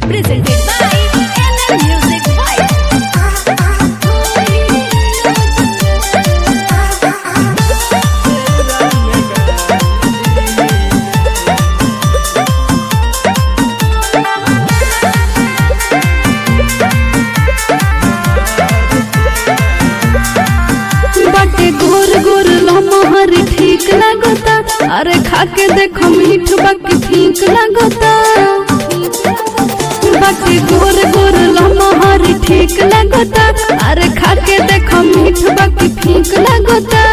Presented by NL Music Vibe. बाटे गोर गोर लमहर ठीक लागता अरे खाके देखो मीठ बाकी ठीक लागता बाटे गोर गोर लमहर ठीक लागता अरे खाके देखो मीठ बाकी ठीक लागता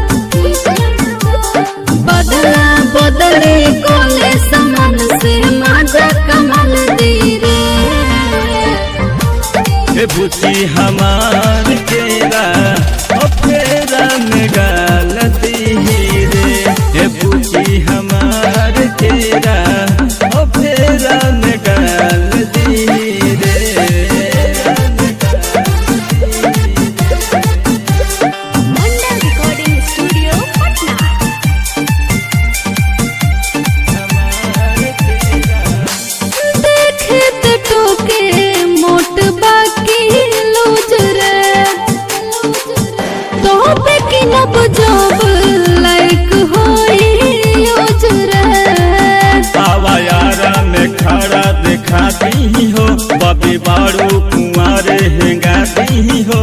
बदला बदले कोले समान से माजा कमल दी रे हे बुची हमार केरा ओ फेरा में गालती ही रे हे बुची हमार केरा ओ फेरा में गालती ही रे Mandal Recording Studio, Patna. देखे ते टोके मोट बाकी लूज रे तो पे की नब जब लाइक होई यूज रे आवा यारा में खड़ा दिखाती ही हो बबी बारू कुंवारे हेंगाती हो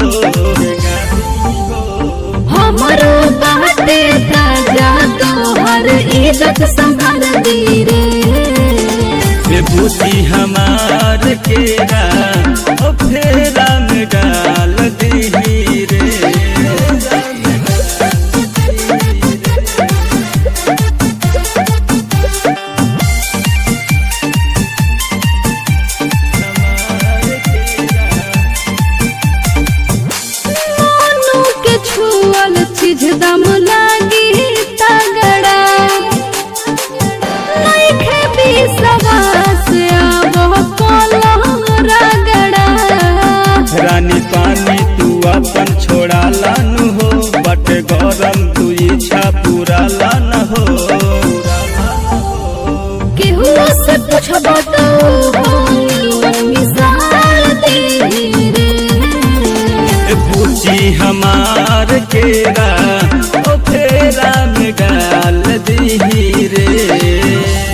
हमारो बाटे ताजा तोहर इज्जत संभाल दी रे हे बुची हमार केरा ओ फेरा में गाल दी रे मोनू के छुअल चीज दम लागी तगड़ा नइखे विश्वास अब कोलम रगड़ा रानी पानी तू अपन छोड़ा लानु हो बट गरम तू इच्छा पूरा लान हो केहू से पूछब तो हम मिसाल दी रे हे बुची हमार केरा ओ फेरा में गाल दी रे